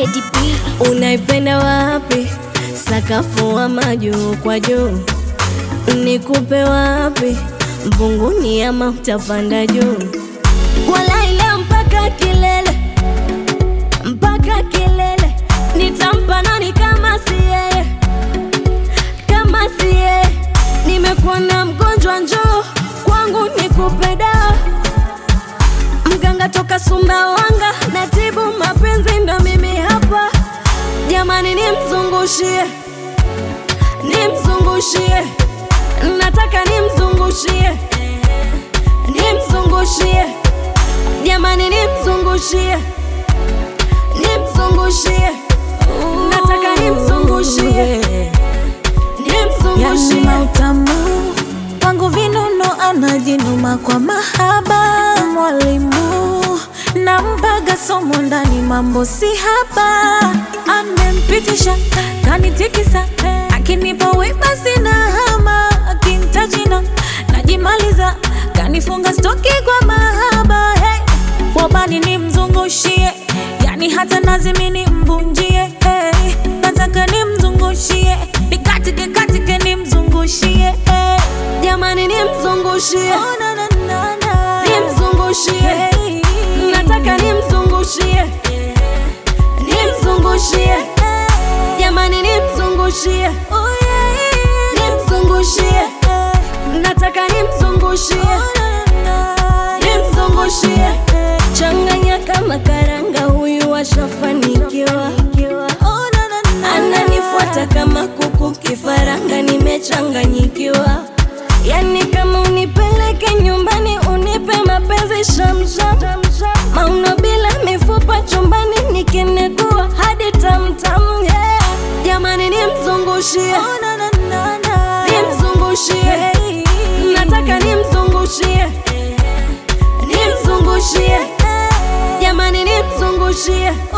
Teddy B. Unaipenda wapi? Sakafu ama juu kwa juu? Nikupe wapi? Mbunguni ama utapanda juu? Walai leo mpaka kilele, mpaka kilele. Nitampa nani kama si yeye, kama si yeye? Nimekuwa na mgonjwa, njoo kwangu nikupe dawa. Mganga toka Sumbawanga, natibu mapenzi, ndo mimi hapa. Jamani, nimzungushie, nimzungushie, nataka nimzungushie, nimzungushie, jamani, nimzungushie, nimzungushie, nataka nimzungushie, Yani nimzungushie. mautamu wangu vinuno anajinuma kwa mahaba mwalimu nampaga somo ndani mambo si haba amempitisha kanitikisa akinipa wema sina hama akintajina najimaliza kanifunga stoki kwa mahaba hey. wabani nimzungushie yani hata nazimi nimvunjie hey. nataka nimzungushie nikatike katike nimzungushie hey. Jamani, nimzungushie, oh, na, na, na, na. nimzungushie, Hey. nataka nimzungushie, nimzungushie, jamani, nimzungushie, Oh, yeah. nimzungushie, Hey. nataka nimzungushie, Oh, na, na, na. nimzungushie, changanya kama karanga, huyu ashafanikiwa, Oh, na, na, na. ananifuata kama kuku kifaranga, nimechanganyikiwa. Yani kama unipeleke nyumbani, unipe mapenzi shamsham, mauno bila mifupa chumbani, nikinegua hadi tamtam, yeah. Jamani, nimzungushie, Oh, na, na, na, na. nimzungushie, Hey. nataka nimzungushie, nimzungushie, jamani, nimzungushie,